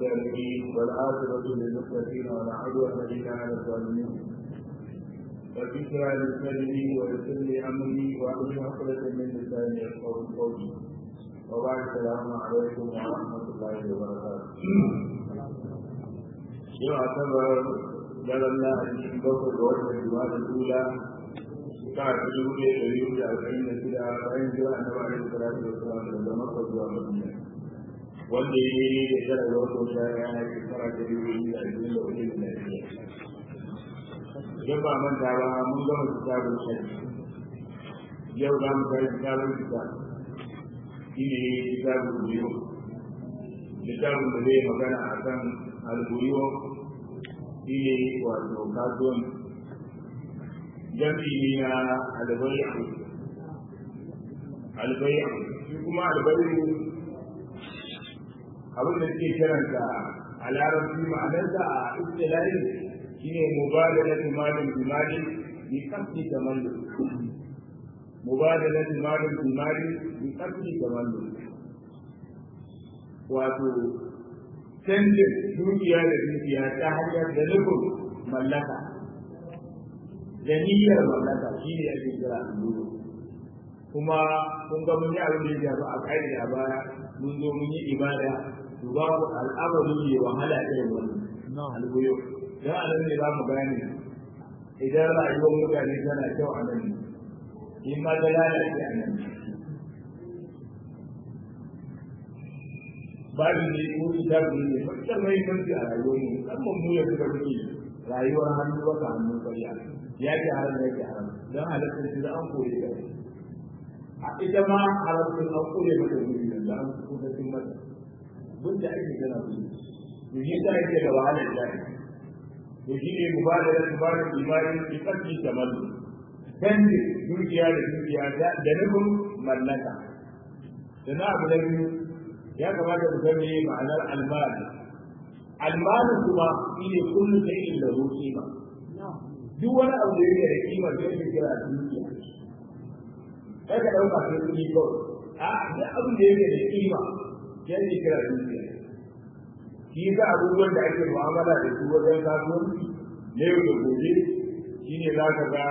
الصالحين والعاقبة للمتقين ولا عدوان إلا على الظالمين فذكرى لساني ويسر لي أمري وأحلل عقدة من لساني يفقهوا قولي وبعد السلام عليكم ورحمة الله وبركاته yau a saba daren lahadi bakwai ga watan juma'a da tula ta ta dubu ɗaya da biyu da arba'in da shida bayan jira na ba da salatu da salam daga makka zuwa madina wanda ya yi da tara ga watan sha ya na shekara ta dubu biyu da ashirin da hudu da lafiya idan ba manta ba mun gama kitabun shari yau za mu kai kitabun kitab shi ne kitabun biyu littafin da zai magana a kan alburiyo shi ne wato kasuwan jami ne na albayu albayu shi kuma albayu abin da suke kiranta a larabci ma'anarsa a istilahi shi ne mubadala tumalin jimali bi kasni tamallu mubadala tumalin jimali bi kasni tamallu wato canjin dukiya da dukiya ta hanyar da nufin mallaka da niyyar mallaka shi ne ake kira alluro kuma kun ga mun yi abin da ya a kai a baya mun zo mun yi ibada to babu al'amari ne wahala irin wannan albuyo dan a nan ne za mu gane idan rayuwar mutane tana kyau a nan in ma ta lalace a nan babu ne ko kitabu ne fakar mai kanci a rayuwar mu musamman mu ya suka muke rayuwar hannu baka hannun ƙarya ya ke haram ya ke haram don halittar shi da an kore ka a ita ma halittar an kore mata guri da za an kuka cin mata duk da ake gana su to shi ta yake da wahalar jari to shi ne mu ba da rasu ba da imanin ki ƙarfi da mallu canji dukiya da dukiya da nufin mallaka da na abu na biyu ya kamata ku san meye ma'anar almal almal kuma shine kullu shay'in lahu qima duk wani abu da yake da kima da yake kira dukiya kai ka dauka sai kudi ko a duk abin da yake da kima yake kira dukiya shi ga abubuwan da ake mu'amala da su wajen kasuwanci na yau da gobe shine za ka ga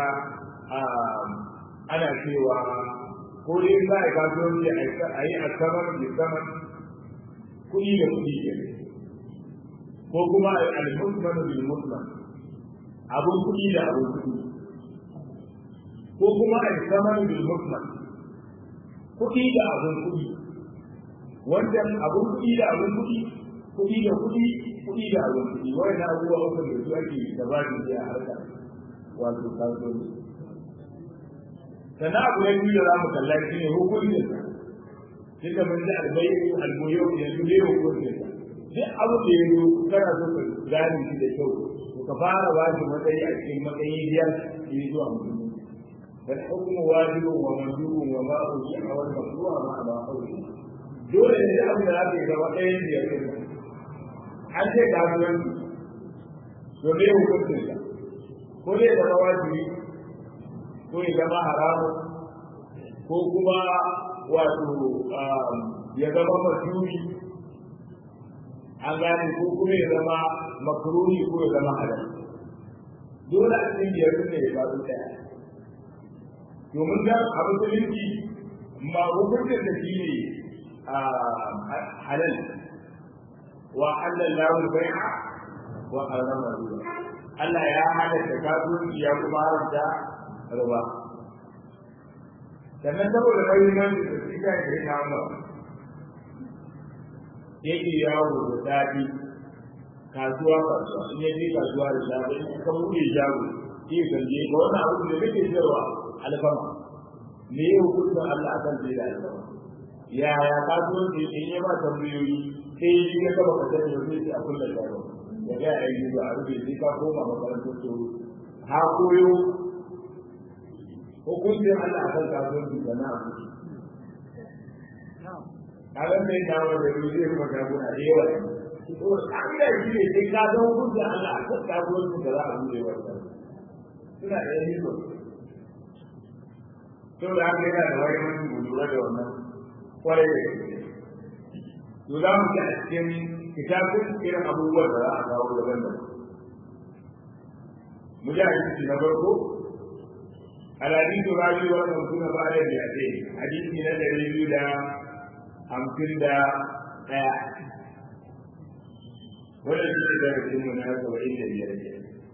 ana cewa ko dai za a yi kasuwanci a yi a saman da saman kuɗi da kuɗi ke ko kuma al-musman bil musman abun kuɗi da abun kuɗi ko kuma al-saman bil musman kuɗi da abun kuɗi wannan abun kuɗi da abun kuɗi kuɗi da kuɗi kuɗi da abun kuɗi wannan abubuwa uku da su ake gabatin da a harkar wato kasuwanci sannan abu na biyu da za mu kalla shi ne hukuncin duka mun ji albayi alboyo yanzu ne hukuncin duk abu da ya zo kana so ka gane shi da kyau to ka fara ba shi matsayi a cikin matsayi biyar shi zuwa mutum bal hukmu wajibun wa mandubun wa ma uji'a wal maqru'a ma ba qawli dole ne abu da zaka yi zama ɗayan biyar ne an ce ga sunan to me hukuncin sa ko ne da wajibi ko ya zama haramu ko kuma wato ya zama masuri an gane ko kuma ya zama makaruni ko ya zama halal dole a cikin biyar ne ya faru daya domin da a musulunci ma hukuncin da shi ne halal wa halal lahu bai'a wa harama riba Allah ya halatta kasuwanci ya kuma haramta riba sannan saboda mahimmanci da shi kan da ya kama yake yawo da daɗi kasuwa kasuwa in yaje kasuwa da safe in ka buɗe shago shi ya sanje ga wannan abu da kake sayarwa alfama me ya hukunta Allah akan sai da alfama yaya kasuwanci in ya ba tambayoyi sai yi ya kaba ka sani sai sai a kulla shago ya ga ya yi ba a rufe sai ka koma makarantar to ha koyo hukuncin Allah akan kasuwanci da na abu kagan sai na wanda ya zai kuma shaguna da yawa to an da shi ne sai ka san hukuncin Allah akan kasuwanci da za a buɗe wata suna da yanzu to da haka yana da wani mutum lura da wannan kwarai da gaske to za mu ji a cikin kitabun irin abubuwan da za a kawo daban daban mujahid na farko الحديث الرابع والخمسون بعد المئتين حديث من الذي دا خمسين دا ɗaya wannan shi ne darasin mu na saba'in da biyar ke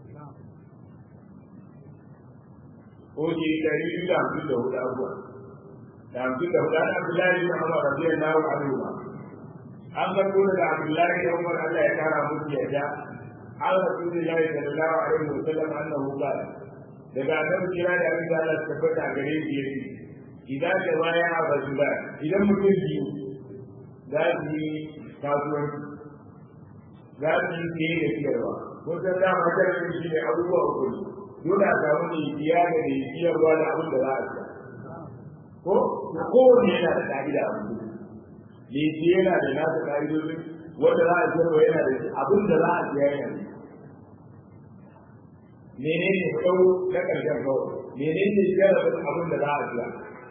Oke ɗari biyu da hamsin da hudu abuwa da hamsin da hudu an Abdullahi bin Umar radiyallahu anhu ma an karɓo daga Abdullahi bin Umar Allah ya kara musu yadda an Rasulullahi sallallahu alaihi wa sallam annahu qala daga annabi kira da abin da Allah tabbata a gare shi yake idan da baya a rajula idan mutum biyu za su yi kasuwanci za su yi siye da siyarwa kun san da ma jarin shi ne abubuwa uku dole a samu ne biya da ne siyarwa da abin da za a siya ko kowanne yana da ka'ida a mutum ne siye yana da nasa ka'idodin wanda za a siyarwa yana da abin da za a siya yana da menene kau na ƙarshen kawai menene jarabin abin da za a biya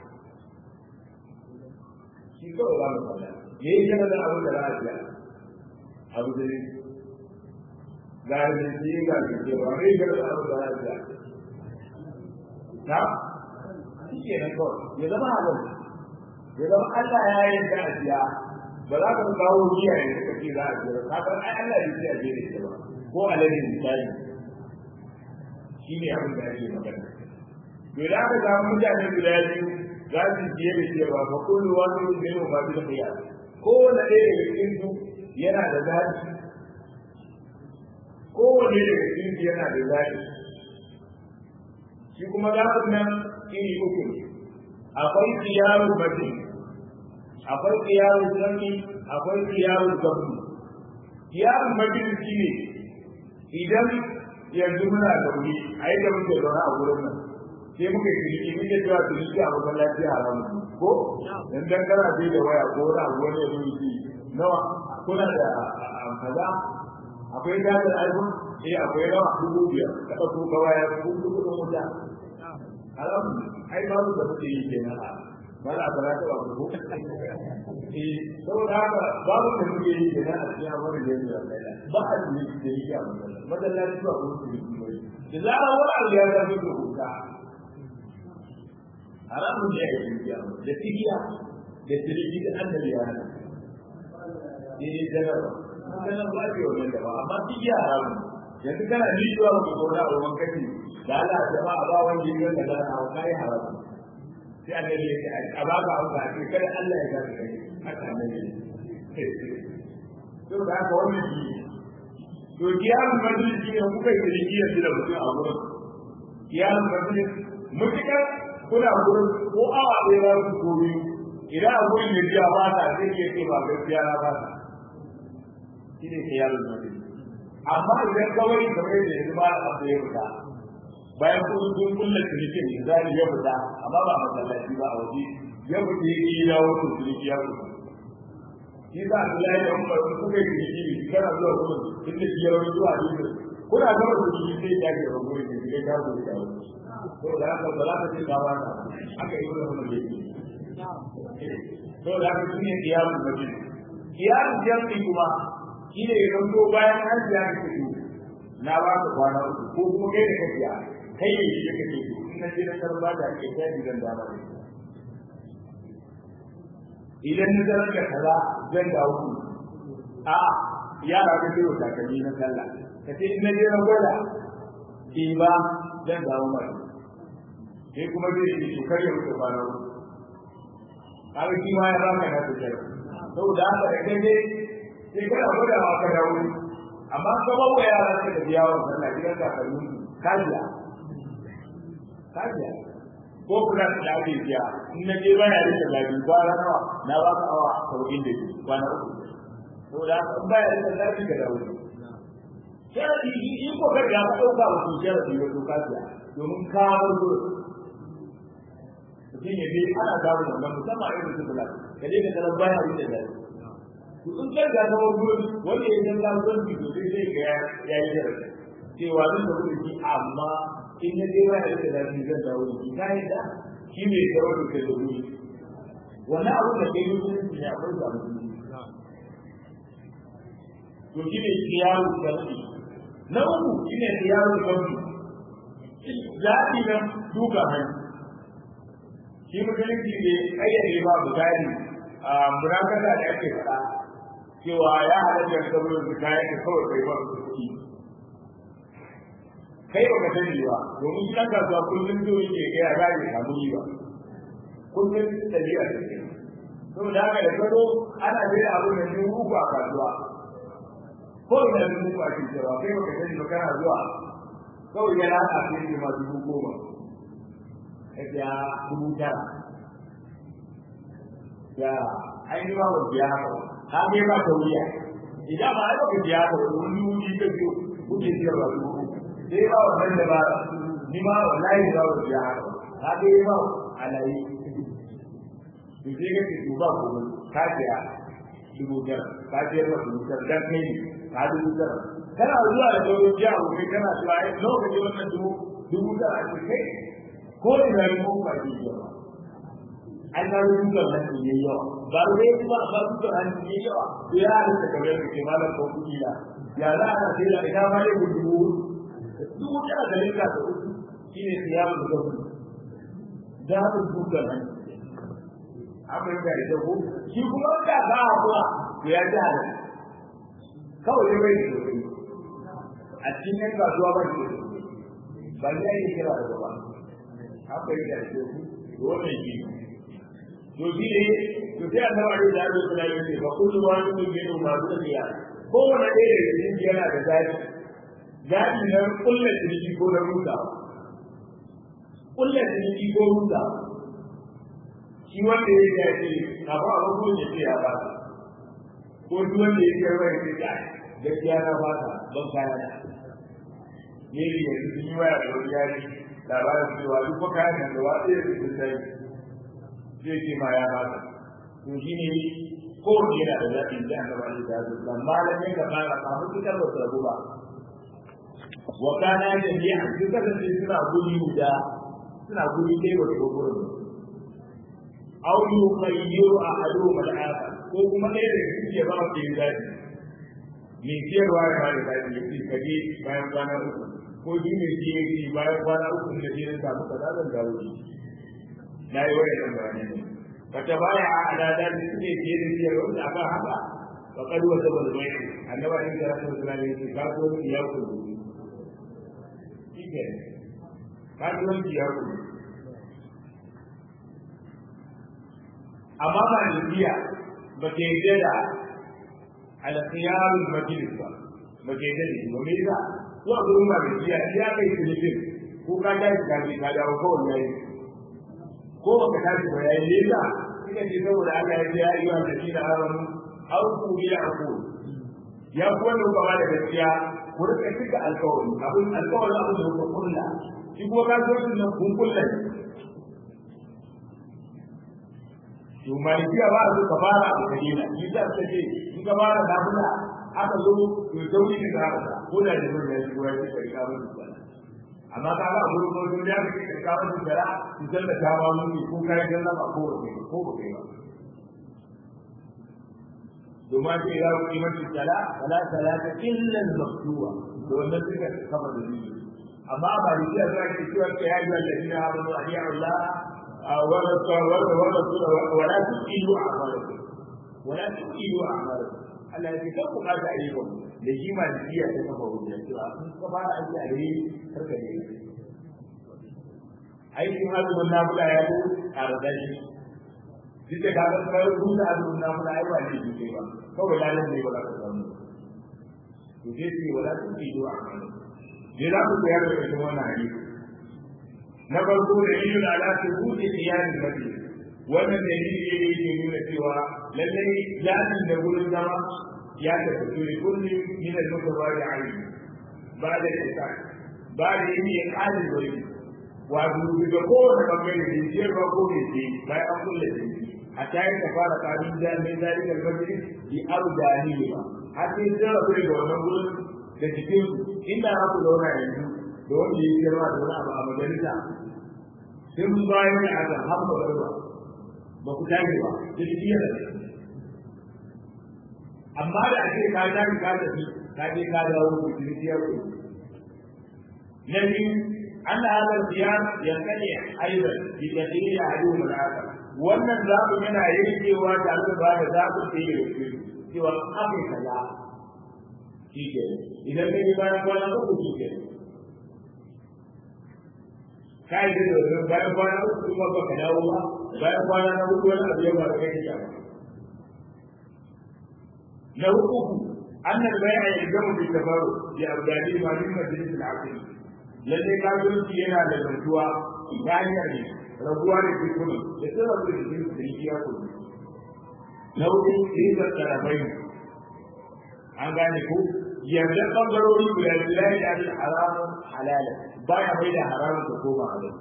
shi kawai za mu faɗa me ya jarabin abin da za a biya abu da ne ga da shi ga da ke ba me jarabin abin da za a biya na shi ke nan kawai ya zama abin ya zama Allah ya yi da a biya ba za ka kawo biya ne suka ce za a biya ka san ai Allah ya ce a biya da ba ko alade misali shi ne abin da ake magana to da aka samu mutane guda biyu za su biye da cewa ba kullu wani ne ne ba da khiya ko wanda ɗaya daga cikin su yana da zaɓi ko wanda daga cikin su yana da zaɓi shi kuma zaɓin nan iri uku ne akwai khiyarul batin akwai khiyarul zanni akwai khiyarul gabu khiyarul batin shi ne idan yanzu muna da wuri a yi da muke zaune a wurin nan sai muka yi ciniki muke cewa ciniki a masallaci haramu ko dan dan kana bai da waya ko wani abu wani ya zo yi nawa kuna da kaza akwai gadar iphone eh akwai nawa dubu biyar ka ɗauko ka waya dubu kuɗin wuta haramu ai babu da muke yi kenan a ba da fara ta ba ko eh saboda haka babu da muke yi kenan a cikin abin da yake da ba a yi da yake a masallaci masallaci ba ko su yi da zarar wani abu ya zama da huta haramun ne ya yi da tigiya da tiriji da annabi ya hana eh jaraba kana ba ce wannan da ba amma tigiya haramun yanzu kana nijuwa ba ko da ruwan kafi da Allah jama'a ba wanda ya ga da na kai haramun sai annabi ya ce a ba ka hauka a kada Allah ya gasa kai haka annabi to da haka wannan shi to kiyamun majalis shi ne kuka yi ciniki yanzu da mutum a gurin kiyamun majalis mutukar kuna gurin ko awa ɗaya ba su ko biyu idan a gurin ya biya ba ta zai iya ce ba gaskiya na ba ta shi ne kiyamun majalis amma idan kawai kamar da yanzu ba a ya fita bayan kun kun kulla cinikin misali ya fita amma ba masallaci ba a waje ya fita ya yi dawo to ciniki ya fita shi za a kula da umar su kuka yi ciniki kana zuwa gurin inda shi yawon zuwa ne kuna gama da shi sai ya ke rabu da shi kai ka zo da yawo to da haka ba za ka ce ka wata aka yi wannan da yake to da haka shine kiyamun mutum kiyamun jami'i kuma shi ne ya zanto bayan an ji aka ce na ba ka kwana uku ko kuma kai da kafiya kai ne shi kake so in na je na karba da ke ta gidan da ba idan na zarar da kaza zan dawo ku a yara ka ce wa takalmi na sallah ka ce in na je na gwada ki ba zan dawo mai sai kuma zai yi to kar ya wuce kwana uku kaga shi ma ya ba ka na tsaya saboda haka da kai dai sai kana gwada ma ka dawo amma ka ba wa yara ka da biya wa sallah gidan takalmi kajiya kajiya ko kula da lafiya in na je baya da lafiya kwana nawa na ba ka awa sauƙin da ke kwana uku to da in baya da lafiya ka dawo sharadi in ko ka ga ka dauka wa sharadi wa to kafiya domin ka bar gurin mutum ya je ana dawo wannan musamman irin su bula ka je ka tarar baya da lafiya to in kai ga ka bar gurin wanda ya san lafiyar to sai sai ga ya yi sharadi cewa zan da gurin amma in na je waya da zafi zan dawo da shi ka yadda shi ne tsaro da kai da wuri wani abu da kai musulunci ne akwai ba musulunci to shi ne kiyaru sarki na uku shi ne kiyaru sarki zaɓi nan duka hannu shi musulunci ne ƙayyade ba misali a munakasa da ake faɗa cewa ya halatta saboda su kayan da kawai kai ba su kuɗi kai ba ka sani ba domin shi ɗan kasuwa kullum zo yake gaya za ya samu riba kullum ɗabi'a da ke saboda haka da gado ana jira abin da shi uku a kasuwa ko ina da uku a cikin cewa kai ba ka sani ba kana zuwa kawai ya rasa sai ne ma dubu goma ya dubu tara ya ainihin ba wanda ya haka ka bai ba ta wuya idan ba ai ba ka biya ka wani wuri ka biyo kuke siyarwa dubu sai ba wannan da ba ni ma wallahi ba wanda ya haka ka bai ba alayi to sai ka ce ba ko ka biya dubu tara ka biya ba dubu tara dan kai ka dubu tara kana zuwa da sauran jiya ko kai kana zuwa ai lokacin wannan dubu dubu tara ce kai ko ina ne ko ba ke jiya ba an ga dukkan hannu ne yawa ba ruwa kuma ba dukkan hannu ne yawa to ya halitta kamar yadda ke malam ko kuɗi da ya za a ce da ita ma ne dubu dubu tara da rinka da uku shi ne siyamu da gudu da haka dukkan hannu amma yadda ya jago shi kuma wanda za a kuwa to ya ji halitta kawai ya bai da kuɗi a cikin yan kasuwa ba shi da ba ya yi kira da gaba haka yadda ya jago wannan shi to shi ne to sai annabi da ya zo da ya ce ba kullu wani mun ne ma da ya ko wani ɗaya da cikin yana da zafi zafi na kullu ciniki ko na ruda kullu ciniki ko ruda shi wanda ya ce ka ba a ko ya ce ya ba ko duk wanda ya ce ba ya ce ka gaskiya na ba ta ban kaya na ne ne yanzu sun yi waya da wani yari labarin cewa duk fa kayan nan da wasu ya ce sai zai ce ma ya baka to shi ne ko yana da zaɓin da an gaba da zaɓi dan malamin da fara kafin su karɓar su rabu ba wa kana da ni a cikin kasance suna guri guda suna guri dai ba su gurin aw yukhayyiru ahaduhum al-akhar ko kuma ɗaya da su ke ba su yin zaɓi mai siyarwa ya ba da zaɓi ya ce kaje bayan kwana uku ko shi mai siyarwa bayan kwana uku da shi ne samu kaza zan dawo na yi wani ɗan bayanai ne wata baya a alada da suke fiye da biyar wanda aka haka wa kadu wata balbai annaba in da rasul sallallahu alaihi wasallam kasuwanci ya kudu shike kasuwanci ya kudu amma ba da biya ba ke yi da alkhiyarul majlis ba ba ke yi da shi ba me yasa zuwa gurin ba da biya ya kai filifin ko ka tashi ka ka dawo kawai yayi ko baka tashi ba yayin nesa kika ce saboda Allah ya ce ya yi wa ladina amanu aw ku bi aqul ya ku wanda ba da gaskiya ku rika cika alƙawari abin alƙawari abin da ku kulla shi ko ka zo nan kun kulla to malikiya ba su ka fara abu da dina shi da ta ce in ka fara nafila aka zo to dauri ne ka ko da da mun ya shi ko ya ce kai ka ba amma ka ga gurin gurin da kake ka kawo da jara ki san da ta ba mun ko kai dan ba ko ba ko ba kai ba domin ce ya wuce mace sala sala salata illa al-maktuba to wannan suka kama da ni amma ba ni ya zai ce cewa ya yi alladina amanu aliya Allah wa rasul wa rasul wa la tuqilu a'malakum wa la tuqilu a'malakum Allah ya ce kan ku kaza ayyukan da shi ma da iya ta kafa hujja cewa in ka fara aiki a gare karka ne aikin azumin nafila ya zo a radashi duk da kaga kai rubuta azumin nafila ai ba ne ke ba kawai lalan ne ba za ka samu to je ce wala tun ki do amana je za ku koyar da ita wannan hadisi na farko da yin ala ta huce iyalin mafi wannan dalili ne yake nuna cewa lallai jami'in da gurin zama ya tafi da kulli min al-mutawari alayhi ba da ita ba da yin ya kali bari wato daga kowane bangare da jiyar ba ko ne ce bayan an kulle shi a tayi ka fara kamin jami'in zalika al-majlis bi arjani ba har sai sun rabu da wannan gurin da cikin inda za ku zauna yanzu da wanda ya girma da wani abu a majalisa sun bayan da aka haɓa garba ba ku tashi ba da shi yana amma da ake ka ta ka tafi ka je ka dawo ku kirkiyar ku na biyu an da hadar ziyar yankane aidan bi tadiri adu mulaka wannan zaɓin yana yankewa tare da ba da zaɓin da yake cewa abin kaza shi ke idan ka yi bayan kwana uku shi ke ka yi da wajen bayan kwana uku kuma ba ka dawo ba bayan kwana na uku wani abu ya ba da kai ba na uku annal bai'a yalzamu bi tafarru bi abdali ma min majlis al-aqli lalle kafirci yana da zantuwa ta hanyar ne rabuwa da kuma da tsara da jikin da ya kuma na uku rizar tarabai an gane ko yarda ɓangarori guda biyu ya yi abin haramun halala ba ya mai da haramun ta koma halal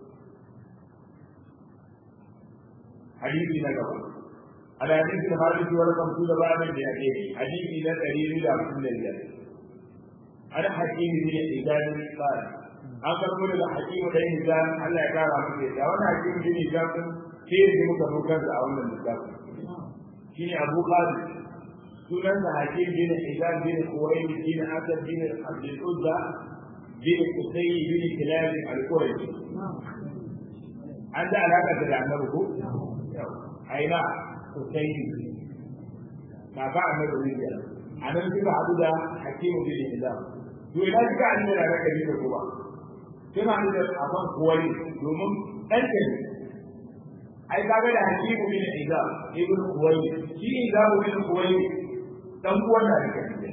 hadisi na gaba على حديث الخارج والخمسون بعد المئتين حديث إلى دليل إلى رسول الله أنا حكيم بن حزام قال أقرب إلى حكيم بن حزام ألا يقال عن كذا وأنا حكيم بن حزام كيف يمكن أن نكون أولا الكتاب شيني أبو خالد سنن حكيم بن حزام بن خويل بن أسد بن عبد العزى بن قصي بن كلاب القرشي عند علاقة العنبه أي نعم Husaini kaka annabi Rijiya a nan suka haɗu da Hakimu bin Hizam to ina suka haɗu da raka ne ko ba suna haɗu da akan kuwai domin ɗan ne ai kaga da Hakimu bin Hizam ibn Kuwai shi Hizam bin Kuwai dan uwan da raka ne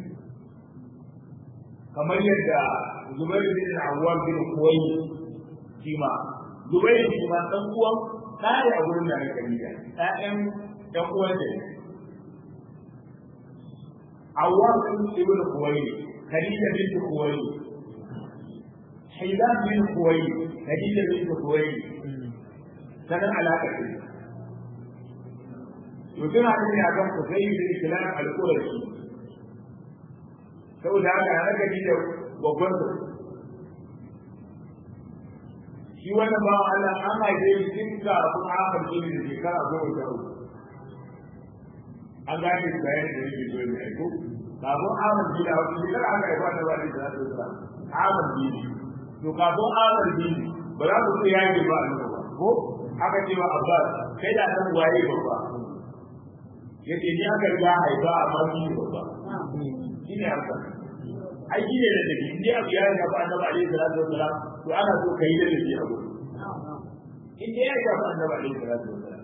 kamar yadda Zubair bin Awwam bin Kuwai shi ma Zubair shi ma dan uwan ɗaya a wurin da na kabila ɗayan ɗan uwan da Awwam bin Ibn Kuwai Khadija bin Kuwai Hizam bin Kuwai Khadija bin Kuwai sanan alaka ce to tana da ne akan Kusai bin Kilan al-Qurashi saboda haka na Khadija babban shi wannan ba Allah an haife shi tun kafin akar jini da shekara goma sha uku an gane shi bayan da yake zo ne aiko kafin akar jini a wata shekara aka haifa da wani da za su zura akar jini to kafin akar jini ba za ku ce ya yi ba a ba ko aka ce wa Abbas kai da san waye babba yace ni aka riga haifa amma shi ne babba shi ne haka ai shi ne da take in dai abu ya riga ba annabi alaihi salatu wassalam to ana so kai da shi abu in dai ya riga ba annabi alaihi salatu wassalam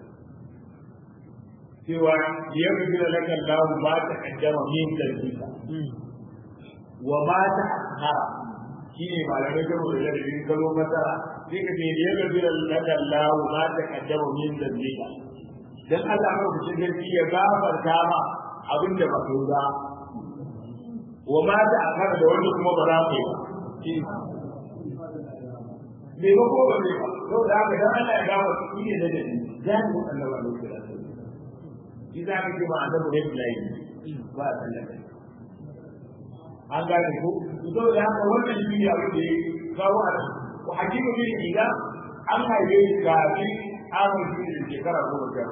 cewa ya rubuta laka Allah ma ta kaddama min dalika wa ma ta akhara shi ne malamai da mu da bin kalo masara sai ka ce ya rubuta laka Allah ma ta kaddama min dalika dan Allah ma ku cikin ya gafarta ma abinda ba ka ba wa ma ta akara da wanda kuma ba za ku yi me ba ko ba ne ba yau da haka dan Allah ya gafa shi ne da dadi zai mu Allah ba ne kira shi za ka ce ma annabi ne bilahi ba Allah an gane ko to da haka wannan shi ne abin da ya kawo a ko hakimu bin ida an haife shi kafin an haife shi shekara goma sha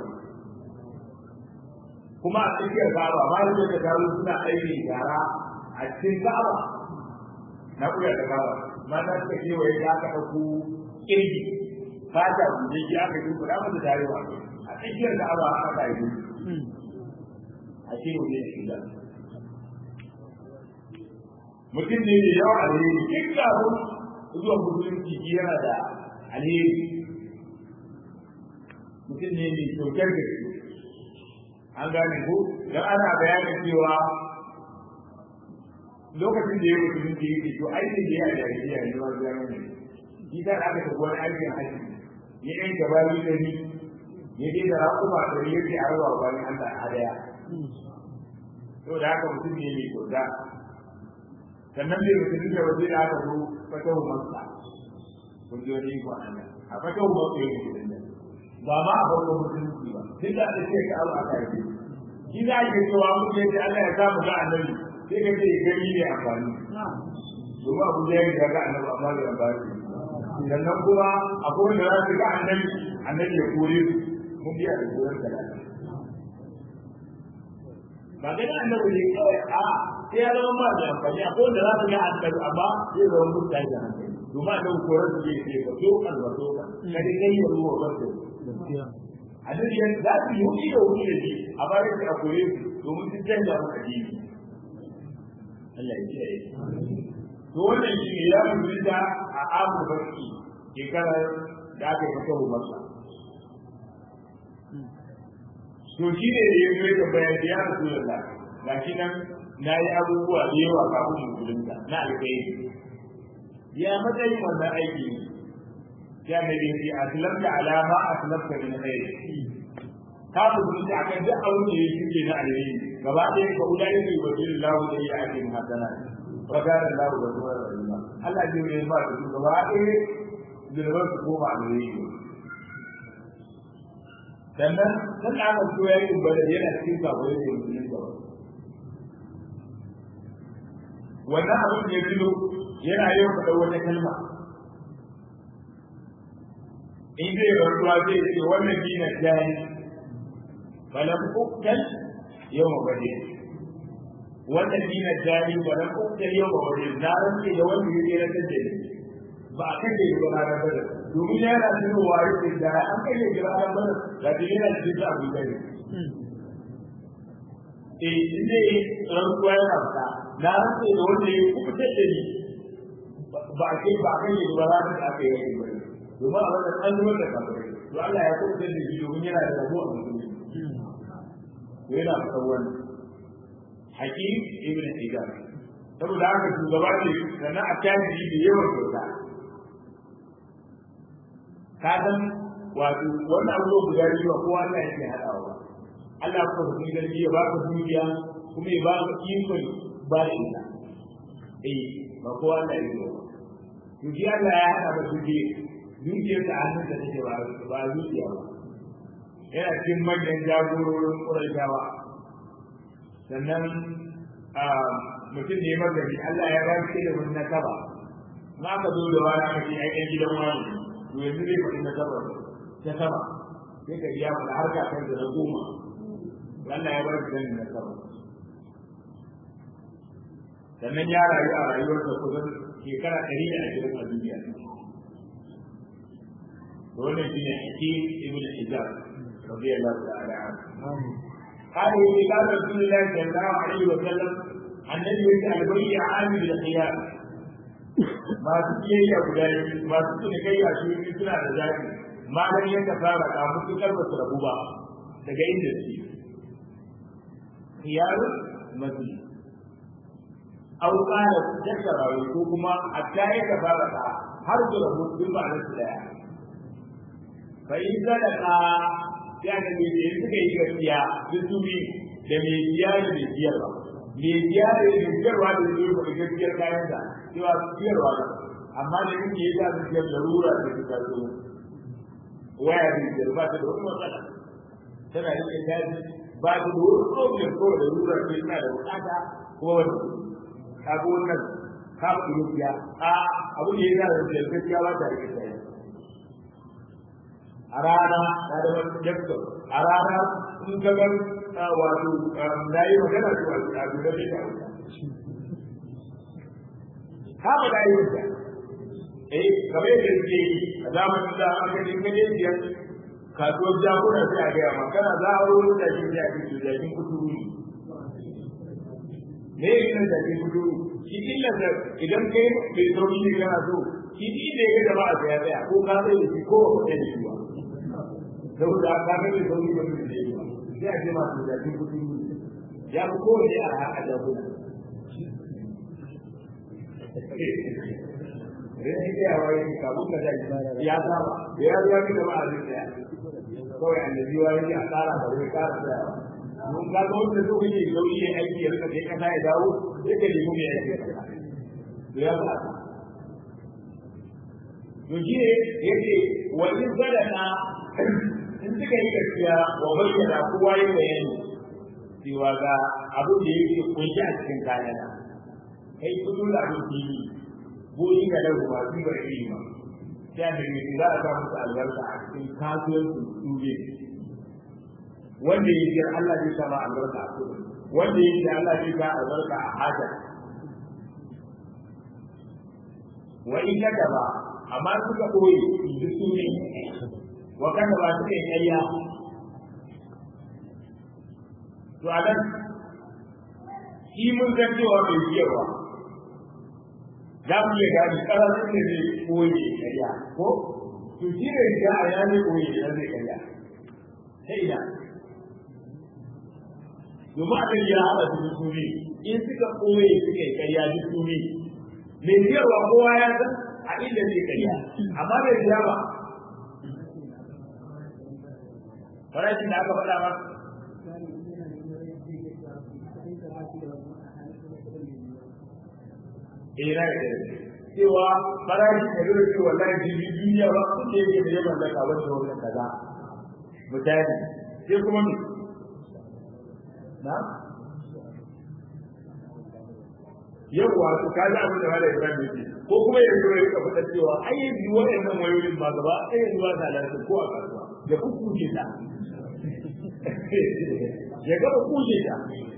kuma a tsakiyar kaba ba da ta kawo suna aiki yara a cikin kaba na kuya da kaba mata suka ce wai za ka ɗauko kirgi fata buje ki aka yi kuɗa mata tarewa a tsakiyar kaba aka yi a ce mu ne shi da mutum ne da yawa alheri duk kafin zuwa musulunci yana da alheri mutum ne mai kyautar da an gane ko dan ana bayanin cewa lokacin da ya mutu mun yi to aikin da ya da ya ne wa zama ne shi da aka tafi wani aikin haji ya yi gaba ni da ni ya je da rakuma da yake a rawa bayan Allah hadaya to da haka mutum ne mai kyauta sannan bai mutum da waje da aka zo fatahu masa kun ji wani iko Allah a fatahu masa yake da ba ma a farko musulunci ba duk da aka ce ka abu aka yi shi za a ke cewa mu ce da Allah ya samu ga annabi sai ka ce gani ne amfani domin abu da ya yi ga annabi amma da amfani sannan kuma akwai wanda za su ga annabi annabi ya kore su mun biya da koyar da ba gani annabi ne kawai a sai ya zama ma da amfani a kowanne za su ga annabi amma zai zama mutum da hankali domin annabi koran su zai ce ka so kan ba so kan ka dai kai ya ruwa ba su annabi ya za su yi wuri da wuri da shi a bayan su a kore su domin sun canza mu addini Allah ya kiyaye to wannan shi ne ya mutunta a abu barki shekarar da aka yi masa masa to shi ne da ya zo ya bayan da ya rasu da ga shi nan na yi abubuwa da yawa kafin musulunta na alkhairi ya matsayin wannan aiki ne ya mai bin fi aslamta alama aslamta min khair ka musulunta akan duk abin da ya shuke na alheri gaba ɗaya ka ulai ne wa billahu da ya ake hasana wa kana lahu da zuwa rahima Allah ya yi ba da gaba ɗaya zirbar su koma alheri sannan kan aka so ya yi bada yana cikin sabo ya yi musulun da wannan abin da ya filo yana yau faɗa wata kalma in zai rantsuwa zai ce wannan dina jani balam uktal yau ma bade wannan dina jani balam uktal yau ma bade na rantsi da wanda ya tsere da ni ba a kan da yi ba ranar bada domin yana cikin wari da da an kai ya kira ranar bada da ke yana cikin da abu gani eh in zai rantsuwa yana fita na rantsi da wanda ya kuma da ni ba a kai ba a kan yi ba ranar da aka yi yake bane domin a wannan an zubar da kafirai to Allah ya kuma da shi domin yana da rabo a musulmi to yana fitar wannan hakim ibn hijab saboda haka shugaba ne sannan a tajiri da yawan kyauta ka san wato wannan abubuwa guda biyu ba kowa Allah yake haɗawa ba Allah ko da kun garbi ya baka dukiya kuma ya baka ikon ba da ita eh ba kowa Allah yake ba to ji Allah ya haɗa ba dukiya dukiyar da hannun da take ba ba dukiya ba yana cikin manyan jagororin ƙuraishawa sannan mutum ne magani Allah ya ba shi da wani nasaba na ka zo da wani aka ce ai ɗan gidan wani to yanzu zai faɗi nasaba ta sama sai ka biya mu da harka kan da na goma Allah ya ba shi da nasaba sannan ya rayu a rayuwarsa kusan shekara ɗari da ashirin a duniya wannan shine hakim ibn hijab radiyallahu ta'ala anhu قال إذا قال رسول الله صلى الله عليه وسلم عن النبي البيع عامل الخيار ما تكيه يا بلاد ما تكيه يا شيخ suna da zafi ma dan yanka fara ka mutu karba su rabu ba daga inda su khiyar mazi aw qala dakara ko kuma hatta ya fara ka har da rabu duk ba na su daya fa in sadaka ya ga me da suka yi gaskiya duk su bi da me biya da me biyarwa me biya da me biyarwa da me ko gaskiyar kayan da cewa biyarwa da amma da yake yi da biyar larura da ta zo waya da biyar ba ta da wani matsala tana yin daji ba ta da wani problem ko da larura ce tana da bukata ko wani kaga wannan ka ku biya a abu ne yana da gaskiya ba ta da gaskiya a rana na da wani jakka a rana in ka ga wato na yi magana to a guda da ta ka ba da yi ta eh kamar yadda ke yi a zamanin da aka yi kaje biyar kasuwar jakuna sai a gaya ma kana za a wani da shi da ake jakin kuturu ne ne yin jakin kuturu shi illa da idan kai mai sauri ne kana so shi ne ya ga jama'a sai ya tsaya ko ka sai da shi ko ba ka da shi ba saboda ka ga da sauri ba su da ba sai a ce masu jakin kudi ya fi kowane a haka jakuna Rin ya waye kabun da zai ya saba da ya zuwa ni gaba a zai tsaya kawai annabi wa yake a tsara ba zai kara tsaya mun ga ga wanda so yake sauri ya aiki ya rika kai kasa ya dawo sai ka nemi mai aiki to ya ba to shi ne yake wani sadaka in suka yi gaskiya wa bayyana kowa yin bayani cewa ga abin da yake kunshi a cikin kayana kai kudu da abin fili goyi ga da ruwa su ba iri ba sai da ne za a sa musu albarka a cikin kasuwancin su ne wanda ya ji Allah zai sama albarka a kudu wanda yake Allah zai sa albarka a haja wa in ka ba amma suka koyi duk su ne wa kada ba su kai ƙarya to a nan shi mun san cewa bai biyarwa za mu iya gani ƙararrun da zai koyi ƙarya ko to shi ne ya a ya ne koyi da zai ƙarya ta ina domin abin ya haɗa su su ne in suka koyi suka yi ƙarya duk su ne mai biyarwa kowa ya san a inda zai ƙarya amma bai biya ba farashin da aka faɗa ba eh na da cewa farashi da dole ce wallahi jibi duniya ba kun da yake da yawan zaka wanda wannan kaza misali sai kuma me na yawa to kaga abin da malai Ibrahim yake ko kuma ya zo ya fada cewa ai yanzu waɗannan wayoyin ba gaba ai yanzu ba da lafiya ko a kasuwa ya kukkuje ta ya gaba kuje ta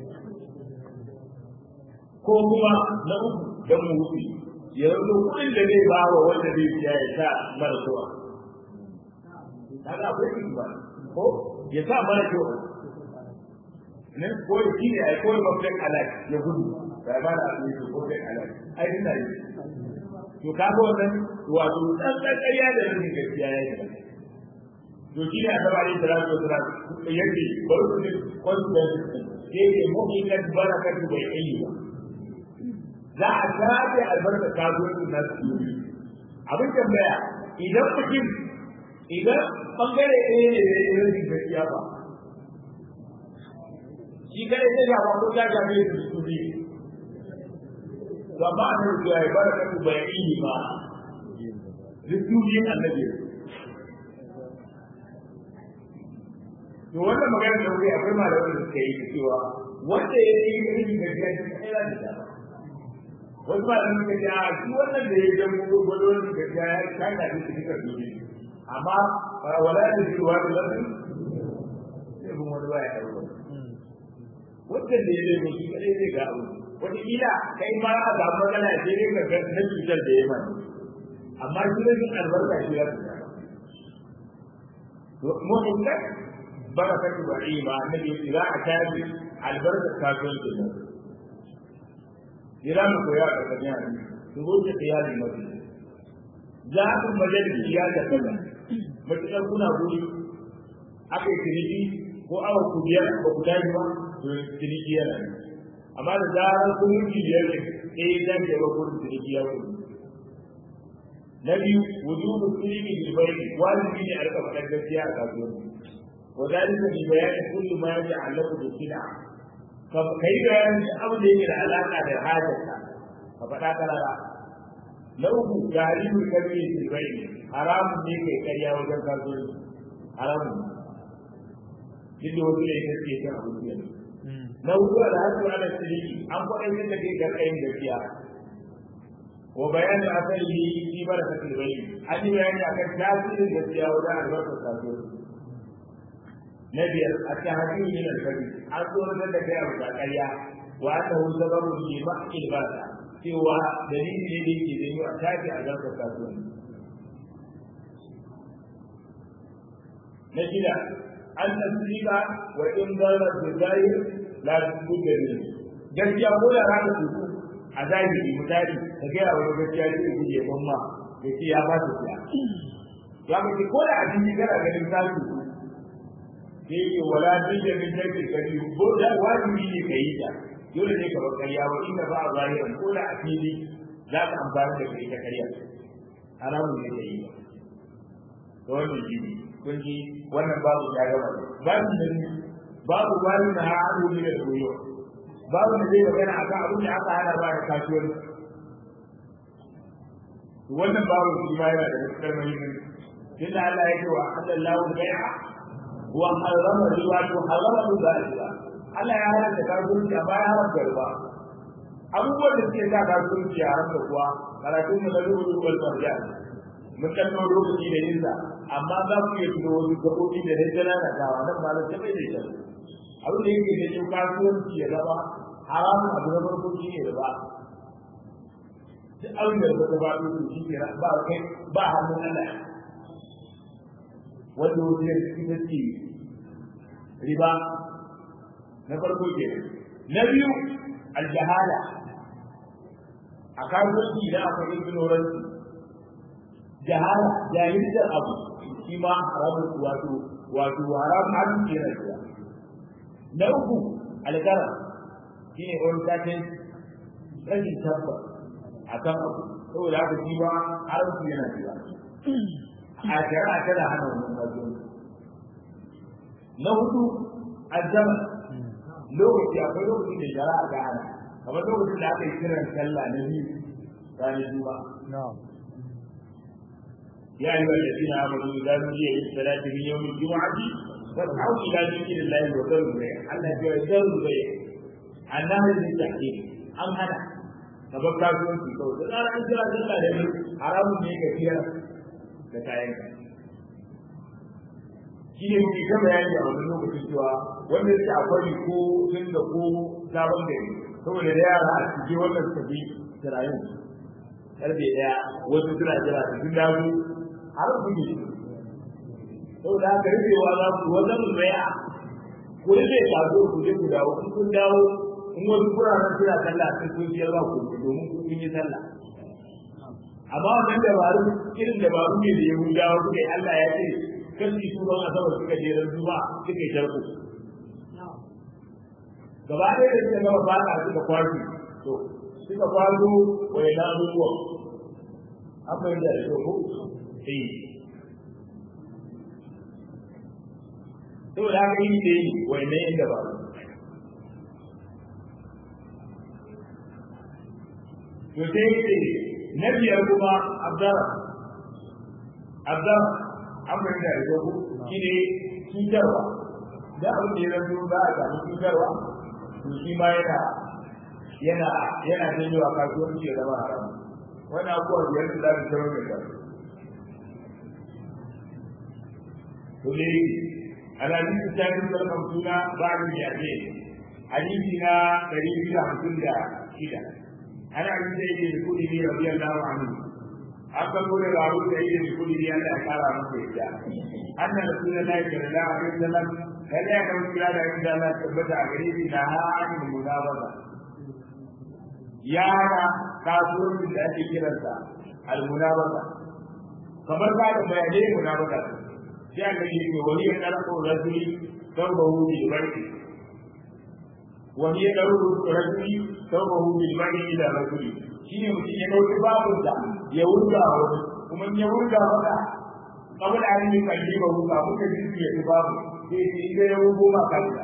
ko kuma na uku dan mu wuce ya rubu kuɗin da zai ba wa wanda zai biya ya sa mara zuwa kaga akwai kuɗi ba ko ya sa mara zuwa ne ko da shi ne ai ko da babban alai ya gudu ba ba da abin da ko da alai ai ina yi to kaga wannan wato dan dan ƙarya da rashin gaskiya ya yi to shi ne annabi alaihi salatu wasalam yake bari ku ne confidence yake mu'minat barakatu bai ayi ba za a shafe albarka kasuwancin na su abin tambaya idan mutum idan bangare ɗaya ne da ya yi gaskiya ba shi kare ta shafa ko ta shafe su su ne to amma an yi ya barakatu bai ayi ba rikubin annabi to wannan magana da wuri akwai malamin da suka yi cewa wanda ya yi irin gaskiya shi kai da ta wasu malamin suka ce a shi wannan da ya yi dan gudu gudu wani gaskiya ya kai da shi duka dole amma wala da shi wa da lafi sai mun wani waya da wani wanda da ya yi shi kadai zai ga abu wata kila kai ma a ga magana sai dai ka ga na cutar da ya mai amma shi da albarka shi ya to mu kai barakatu ba'ima annabi za a tabi albarkar kasuwancin nan jira mu koya a kanya ne su goce iyali mafi za ku majalisi ya da kaza matuƙar kuna guri aka yi ciniki ko awa ku biyar ba ku tashi ba to ciniki yana ne amma da zarar kun yi biyar ne eh zan ke ba gurin ciniki ya kuma na biyu wujubu sulimi bil bayni wajibi ne a rika faɗar gaskiya a kasuwanci وذلك ببيان كل ما يتعلق بالسلع كي بيان أمر يجي العلاقة بالحاجة ففتا كلا لو تعليم الكبير في البيت حرام ليك كريا وجل كرزول حرام جد وجل يكسي كان أبو سيئة لو هو الحج على السليم أم قد يجب أن يكون gaskiya وبيان أثره في بركة البيت أن بيان أكثر تأثير gaskiya wajen albarkar kasuwanci na biyar a tahajjud min al-kabi an tsoratar da kai abu da ƙarya wa annahu sababu li ma'il bada cewa dalili ne da yake zanyo a tafi a zarkar kasuwanci na shida an tasrika wa in dara bi zahir la tudda ne gaskiya ko da rana su a zahiri misali ka ga ya wani gaskiya ne ku je ban ma ya ce ya ba su siya ya mace ko da abin kana ganin zasu da yake wala dukkan min take kari ko da wajibi ne kai ta dole ne ka bar kariya wa inda ba zahiran ko da a fili za ka amfani da kai ta kariya haramun ne kai to wannan shi ne kun ji wannan babu ya gaba babu da babu wani na haɗu ne da koyo babu da zai magana akan abin da aka hana ba da kasuwanci wannan babu shi ma yana da matuƙar muhimmanci tunda Allah ya ce wa halallahu bai'a wa harrama riba to harrama riba riba Allah ya haramta kasuwanci amma ya haramta riba abubuwan da suke sa kasuwanci a haramta kuwa karatun mu na rubutu wal marjan mun kan ɗau lokaci da yin sa amma za ku iya tuno wasu gaɓoɓi da dai jana na dawa nan malam ta bai da shi abin da yake da yau kasuwanci ya zama haramun abu na farko shi ne da ba duk abin da ya ba su shi ne ba kai ba hannun Allah wanda wani ya ita ce riba na farko ke na biyu aljahala a kasuwanci idan akwai ignorance jahala jahilcin abu shi ma haramun wato wato haramun abin ke na shiga na uku alkara shi ne wani satin rashin tabbas a kan abu saboda haka shi ba haramci yana shiga a shari'a tana hana wannan kasuwanci na hudu azzama lokaci akwai lokacin da shari'a ta hana kamar lokacin da aka yi kiran sallah na biyu ranar juma'a يا أيها الذين آمنوا إذا نودي للصلاة من يوم الجمعة فاسعوا إلى ذكر الله وذروا البيع الذي يذروا البيع النهي للتحقيق أم هذا sabon kasuwanci kawai da tsara an kira sallah da ne haramun ne ga fiya da kayan ka shi ne muke ta bayani a wani lokacin cewa wanda yake akwai ko sun da ko sabon gari saboda da yara a cikin wannan tafi tirayen karfe daya wasu suna jira su sun dawo har su ne saboda haka rufewa za ku wajen raya ku rufe kasuwar ku je ku dawo in kun dawo in wasu kuraren suna sallah sun kun ciyar ba ku domin kun yi sallah amma wannan dabaru irin dabaru ne da yahudawa suka yi Allah ya ce kashi su ban asabar suka je ran zuba suka yi sharku gaba ɗaya da suka gama fata suka kwashi to suka kwazo wa ya abubuwan an fahimta da ko eh saboda haka yi da yi wa ya yin dabaru to sai ce na biyar kuma abdara abdara an fahimta da ko shi ne cutarwa da abin da ya zanto za a samu cutarwa to shi ma yana yana yana janyo a kasuwanci ya zama haram wani abubuwa biyar da za su zama mai kyau to ne alhadisi ta yi sarkar suna ba ni ya ce hadisi na ɗari biyu da hamsin da shida ana yin da yake da kuɗi ne rabi Allah wa amin an kan gode da abu da yake da kuɗi ne Allah ya kara masa yadda annan da sunan Allah ya da a kan sallam kada ya kawo kira da inda Allah tabbata a gare shi na ha'anin munabaza ya hana kasuwancin da ake kiransa al-munabaza kamar ba da bayanai munabaza sai aka yi ne wani ya ɗarko rajuli don ba hu bil barki wani ya ɗarko rajuli don ba hu bil barki ila rajuli shine mutum ya ɗauki babun da ya wurga wani kuma ya wurga maka kamar an yi kalli ba hu kafin ka ji ya ci babu sai ce ita ya wurgo ma kanka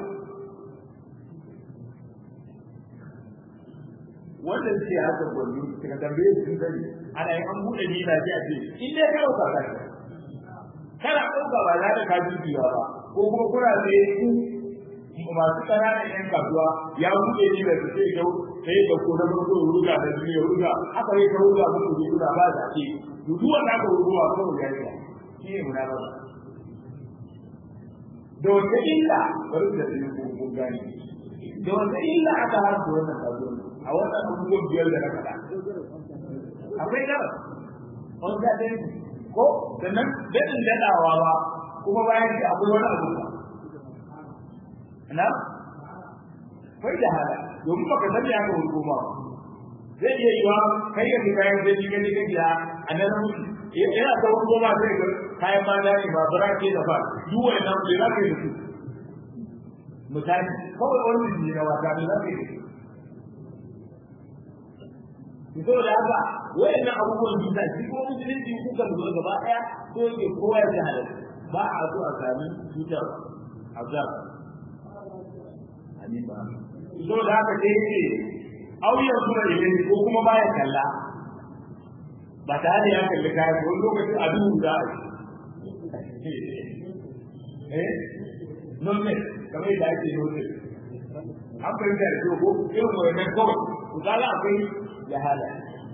wanda ce haka gwani suka tambaye su sun sani ana yi an buɗe ni na ji a ce in dai ka ɗauka kanka kana ɗauka ba za ka ka dubiya ba ko kuma kuna sai ku masu ƙananan ƴan kasuwa ya buɗe ni da su sai yau sai da ko na farko ruga da biyu ruga haka ne ka ruga muku ne kuna ba da ke duk wanda aka ruga ko ya yi shi ne munafiki da wata illa bari da su ko ko gani da wata illa aka harta wannan kasuwa a wannan abubuwan biyar da na faɗa akwai gara wani da ko sannan daɗin daɗawa ba kuma bayan shi akwai wani abu ba na kai da hala domin baka sani aka hukuma zai iya yiwa kai ka kayan zai ji gani gani a nan mutu yana ta hukuma sai ga kayan ma da ne ba bara ke da ba duk wannan bai za ka yi da su misali kawai wani ne na wata ne za ka yi da su da haka wayannan abubuwan bisa shi ko musulunci kuka lura gaba daya ko yake kowa ya halal ba a so a sami cutar azab amin ba so da haka sai yake auyar sura ilimi ko kuma baya kalla ba tare da ya kalli kayan ko lokacin a duhu za a yi eh nonne kamar yadda ake yi wuce an fahimta da ko irin wannan kawai ku kaga akwai jahala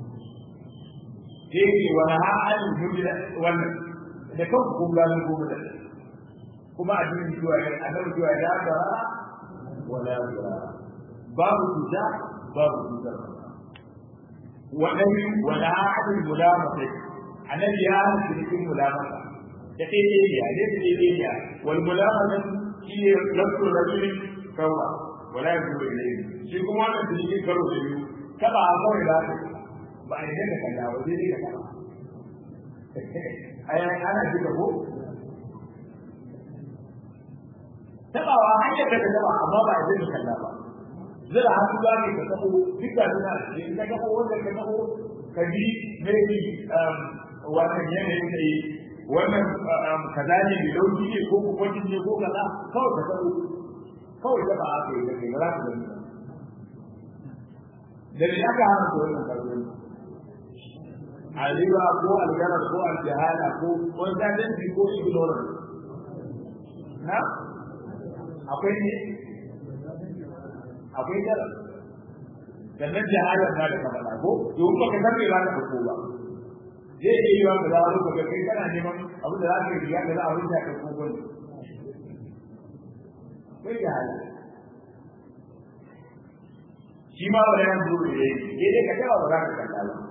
sai ke wani ha'an mujira wannan da kan kun gano kuma da kuma a cikin zuwa ya annabi zuwa ya ga wala yura babu cuta babu cutar wannan wala adil mulamata annabi ya hana cikin mulamata da kai ne ya ne ne ne ya wal mulamata shi ne lafsu rajuli kawa wala yura ilayhi shi kuma wannan cikin karo da biyu kaba a kawai da ba a yi da kalla ba zai da kalla ai ana jika ko tabawa hanyar da ta taba amma ba a zai kalla ba zira hannu za ne ka tabo duka suna in ka tabo wanda ka tabo ka ji maybe wannan yanayin da yi wannan kaza ne mai lauki ne ko kwakwacin ne ko kaza kawai ka tabo kawai taba aka yi da kai za ka gani da ne aka hana su wannan kasuwanci aliba ko algarar ko aljahala ko consultancy ko ignorance na akwai ne akwai dara sannan jahala na da kamala ko domin baka san me za ka fito ba zai iya yi wa ka zawo ka ga kai kana neman abin da za ka yi ya ka za a wuce ka ko gwani kai jahala shi ma ba yan dole ne ke dai ka tawa ba za ka kalla ba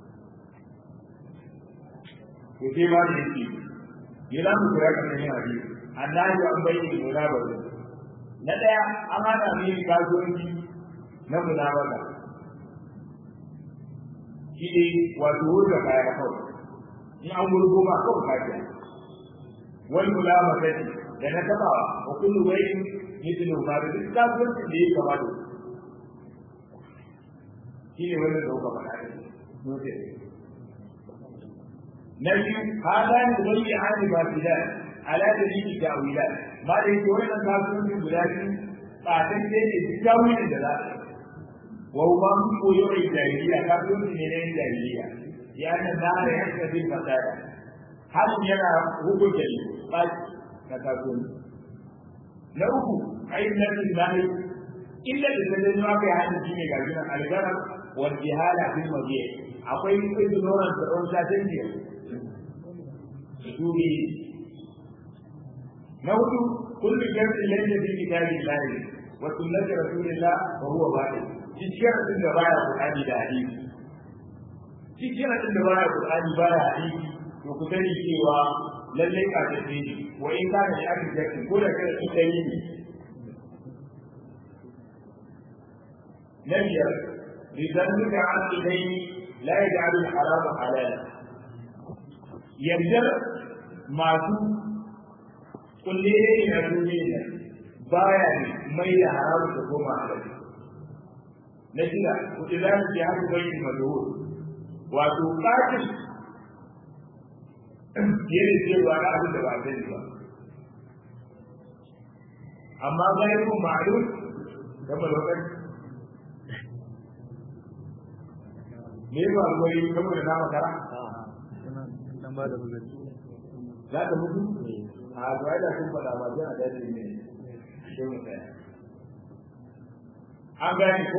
to sai ma ne shi ya za mu kira kan yin hadisi annabi an bayyana munabara na daya an hada ne kasuwanci na munabara shi ne wato wurga kaya kawai in an wurgo ma kawai kafiya wani mulamata da na tabawa wa kullu wayyin mithlu ma da duk kasuwancin da ya kama da shi ne wannan da kuka faɗa ne na biyu hada ne zai yi hani ba fi da ala da ni da wila ma da yake wannan kasuwanci guda biyu tsatan ne ne duk tawilin da za a wa ma mun koyo a jahiliya kasuwanci ne na jahiliya ya na da ya ta bin fasada halin yana hukunta ne ba na kasuwanci na uku ayyukan lahi illa da ta zanyo aka yi hannun shi ne ga jinan algara wal jihala fil mabiya akwai ignorance da on certainty suri na hudu kullu jam'in laysa fi kitabillah wa sunnati rasulillah wa huwa batil cikin din da baya qur'ani da hadisi cikin din da baya qur'ani baya hadisi to ku sani cewa lalle ka tafi wa in kana da aka jakin ko da kai su dai ne نبي لذلك عن إليه لا يجعل الحرام حلالا يبدأ masu kulle ne na duniya baya ne mai da haramu da goma halal na shida kuɗi za su haka bai da mazuhur wato ƙatin yana cewa na abin da ba zai ba amma bayan kun ma'alum da malokar me ba ruwai saboda na makara za ka mutu a ga da sun faɗa ba zai a dace ne sai mu tsaya an gane ko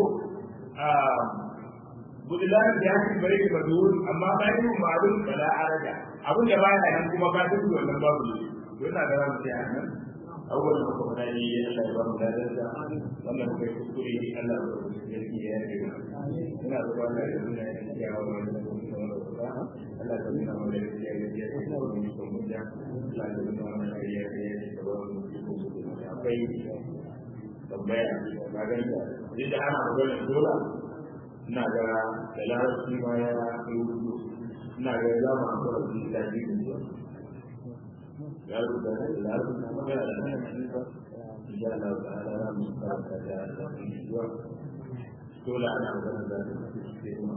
budilan da ya fi bare da bazuwur amma bayan yin ma'adun bala araja abin da baya nan kuma ka tafi wannan babu ne don na ga za mu tsaya nan abubuwan da kuma dai Allah ya ba mu da da wannan kai kuskure Allah ya yi ya yi ina da wannan da suna yin ya wa wannan Allah ya nuna mana da ya yi ya yi da mu ko mu da Allah ya nuna mana da ya yi ya yi da mu ko akwai tambaya ga ganta idan ana magana dole ina ga da larabci ma ya yi wudu ina ga za mu amfana da shi da shi ya rubuta da larabci na magana da nan ba insha Allah ta'ala za mu karanta da zuwa dole ana magana da shi kuma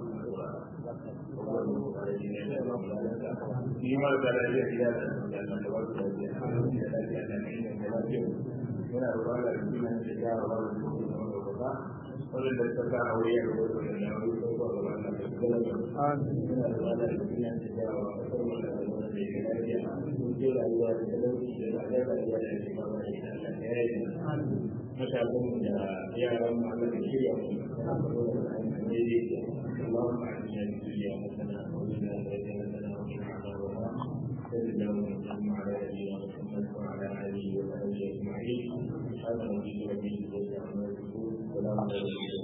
ni ma da lafiya ya da Allah da wasu da ya da lafiya da lafiya yana roƙon Allah da sunan da ya wa da su da ba wannan da ta fara aure ya rubuta da ya rubuta ko da wannan da ya rubuta yana roƙon Allah da sunan da ya wa da su da da ya lafiya ko da ya da lauki da da da ya da shi ba da Allah ya yi matakan da yaran mu Allah ya shirya mu اللهم اعنا في الدنيا حسنه وفي الاخره حسنه وقنا عذاب النار صلى الله وسلم على نبينا محمد وعلى اله وصحبه اجمعين سبحان ربك رب العزة عما يصفون وسلام على المرسلين